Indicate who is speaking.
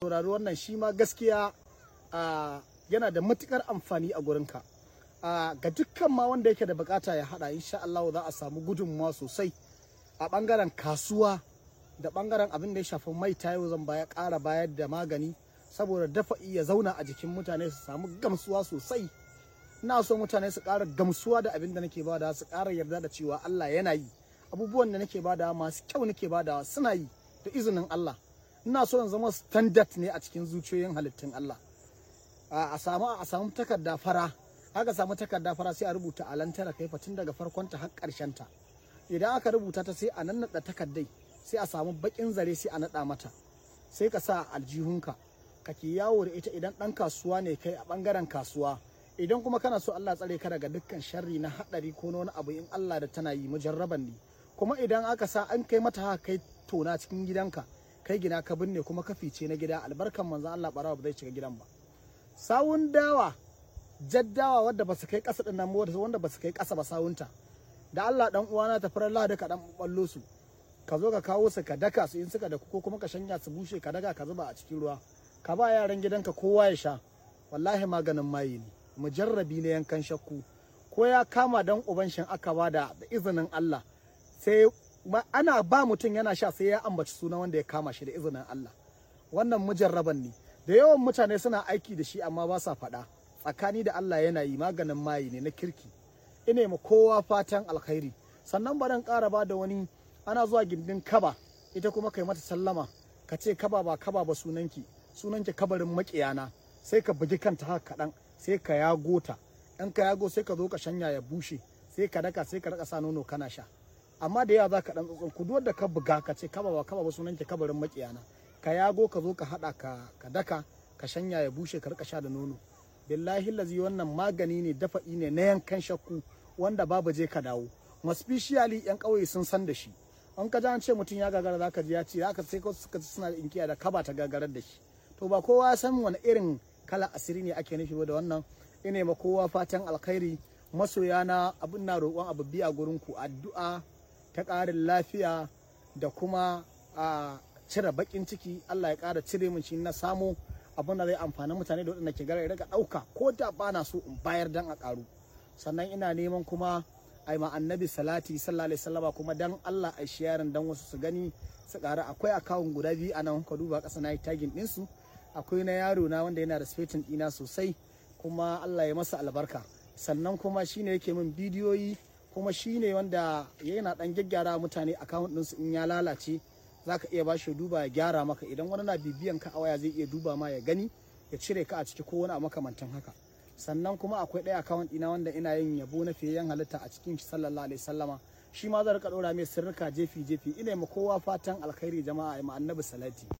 Speaker 1: saurari wannan shi ma gaskiya yana da matukar amfani a gurinka ga dukkan ma wanda yake da bukata ya hada insha Allah za a samu gudunmawa sosai a bangaren kasuwa da bangaren abin da ya shafi mai tayo zan baya ƙara bayar da magani saboda dafa iya zauna a jikin mutane su samu gamsuwa sosai ina so mutane su ƙara gamsuwa da abin da nake bada su ƙara yarda da cewa Allah yana yi abubuwan da nake bada masu kyau nake bada suna yi da izinin Allah ina so in zama standard ne a cikin zuciyoyin halittun Allah a samu a samu takarda fara aka samu takarda fara sai a rubuta a lantara kai tun daga farkon ta har karshen ta idan aka rubuta ta sai a nannada takardai sai a samu bakin zare sai a nada mata sai ka sa aljihunka kake yawo da ita idan dan kasuwa ne kai a bangaren kasuwa idan kuma kana so Allah tsare ka daga dukkan sharri na hadari ko na wani abu in Allah da tana yi mujarraban ne kuma idan aka sa an kai mata haka kai tona cikin gidanka kai gina ka binne kuma ka fice na gida albarkan manzon Allah barawa ba zai shiga gidan ba sawun dawa jaddawa wadda ba su kai ƙasa ɗin nan wanda ba su kai ƙasa ba sawunta da Allah dan uwana ta farar Allah da ka dan ballo su ka zo ka kawo su ka daka su in suka da ko kuma ka shanya su bushe ka daga ka zuba a cikin ruwa ka ba yaran gidanka kowa ya sha wallahi maganin maye ne mujarrabi ne yankan shakku ko ya kama dan uban shin aka ba da izinin Allah sai ana ba mutum yana sha sai ya ambaci suna wanda ya kama shi da izinin Allah wannan mujarraban ne da yawan mutane suna aiki da shi amma ba sa faɗa tsakani da Allah yana yi maganin mayi ne na kirki ina ma kowa fatan alkhairi sannan baran ƙara ba da wani ana zuwa gindin kaba ita kuma kai mata sallama ka ce kaba ba kaba ba sunanki sunanki kabarin makiyana sai ka bugi kanta haka kaɗan sai ka yago ta in ka yago sai ka zo ka shanya ya bushe sai ka daka sai ka raka sa nono kana sha amma da yawa za ka ɗan tsotson ku da ka buga ka ce kaba ba kaba ba sunanki kabarin makiyana ka yago ka zo ka haɗa ka daka ka shanya ya bushe ka rika sha da nono billahi lazi wannan magani ne dafa'i ne na yankan shakku wanda babu je ka dawo especially yan ƙauye sun san da shi an ka an ce mutum ya gagara zaka ji ya ce haka sai ko suka suna da inkiya da kaba ta gagarar da shi to ba kowa ya san wani irin kala asiri ne ake nufi da wannan ina ma kowa fatan alkhairi masoya na abin na roƙon abu biya gurin ku addu'a ta ƙarin lafiya da kuma a cire bakin ciki Allah ya ƙara cire min shi na samu abin da zai amfani mutane da waɗanda ke gara ya ɗauka ko da ba na so in bayar dan a ƙaru sannan ina neman kuma a yi annabi salati sallallahu alaihi wasallama kuma dan Allah a sharing dan wasu su gani su ƙara akwai akawun guda biyu a nan ka duba ƙasa na yi tagin ɗinsu akwai na yaro na wanda yana respecting ɗina sosai kuma Allah ya masa albarka sannan kuma shine yake min bidiyoyi kuma shine wanda yana ɗan gyaggyara mutane akawun ɗinsu in ya lalace za ka iya bashi duba ya gyara maka idan wani na bibiyan ka a waya zai iya duba ma ya gani ya cire ka a ciki ko wani a makamantan haka sannan kuma akwai ɗaya account ɗina wanda ina yin yabo na fiyayyen halitta a cikin shi sallallahu alaihi sallama shi ma zan rika ɗora mai sirrika jefi jefi ina ma kowa fatan alkhairi jama'a ma annabi salati